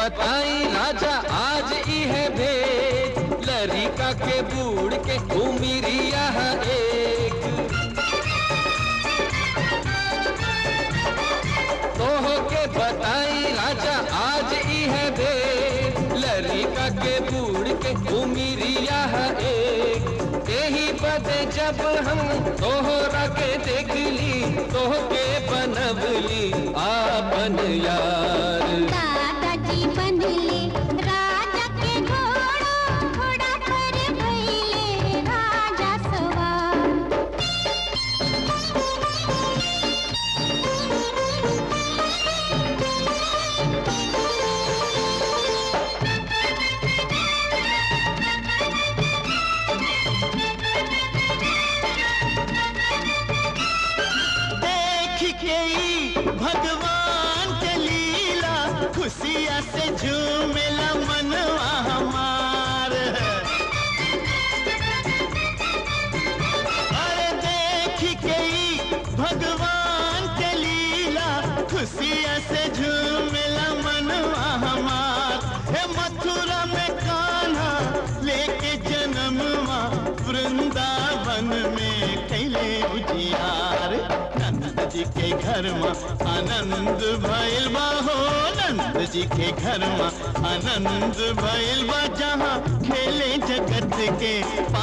बताई राजा आज ई है भेद लरिका के बूढ़ के उमिरिया एक तोह के बताई राजा आज ई है भेद लरिका के बूढ़ के उमिरिया एक यही बदे जब हम तोहरा के देख ली तोह के बनवली आपन यार दादाजी बनले राजा के घोड़ा घोड़ा पर भइले राजा सवार देख के ई भगवान के लीला खुशिया से झूमेला मनवा हमार अरे देख के ई भगवान के लीला खुशिया से झूमेला मनवा हमार हे मथुरा में कान्हा लेके जन्मवा वृंदावन में कैले उजियार नंद जी के घर में आनंद भइल बा हो नंद जी के घर में आनंद भइल बा जहाँ खेले जगत के